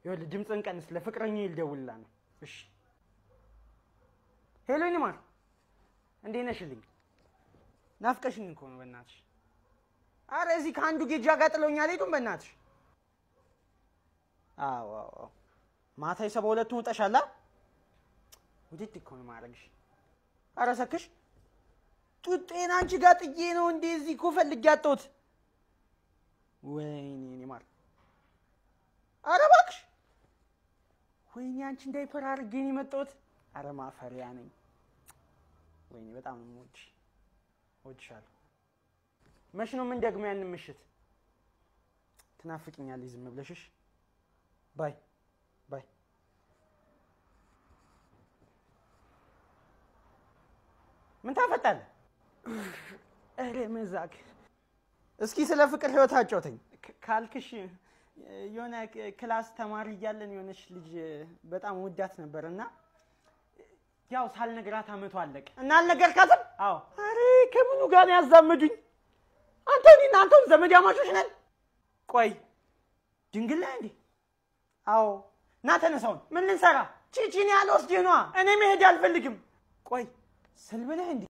ይኸውልህ ድምፅህን ቀንስ። ለፍቅረኛዬ ልደውልላ ነው። እሺ ሄሎ ይንማር፣ እንዴት ነሽልኝ? ናፍቀሽኝ እኮ ነው በእናትሽ። አረ እዚህ ከአንዱ ጌጃ ጋር ጥለውኝ አልሄዱም በእናትሽ። አዎ አዎ አዎ። ማታ የሰባ ሁለቱን ውጠሻላ። ውድድ እኮ ነው ማድረግሽ። አረ ሰክሽ ጡጤን አንቺ ጋር ጥዬ ነው እንዴ እዚህ እኮ ፈልጌ ያጣሁት። ወይኔ ይንማር፣ አረ እባክሽ ወይኔ አንቺ እንዳይፐር አድርጌ ነው የመጣሁት። አረ ማፈሪያ ነኝ። ወይኔ በጣም ነው የምወድሽ። እወድሻለሁ። መች ነው ምን ደግሞ ያንን ምሽት ትናፍቅኛለሽ ዝም ብለሽሽ። ባይ ባይ። ምን ታፈጣለህ? ኧረ መዛግ። እስኪ ስለ ፍቅር ህይወት አጫውተኝ ካልክሽ የሆነ ክላስ ተማሪ እያለን የሆነች ልጅ በጣም ወዳት ነበር እና ያው ሳልነግራት አመቱ አለቀ እና አልነገርካትም? አዎ። አሬ ከምኑ ጋር ነው ያዛመዱኝ? አንተ እኔና አንተም ዘመድ አማቾች ነን። ቆይ ድንግል ነህ እንዴ? አዎ። እና ተነሳውን ምን ልንሰራ? ቺቺን ያልወስድህ ነዋ። እኔ መሄድ አልፈልግም። ቆይ ስልብ ነህ እንዴ?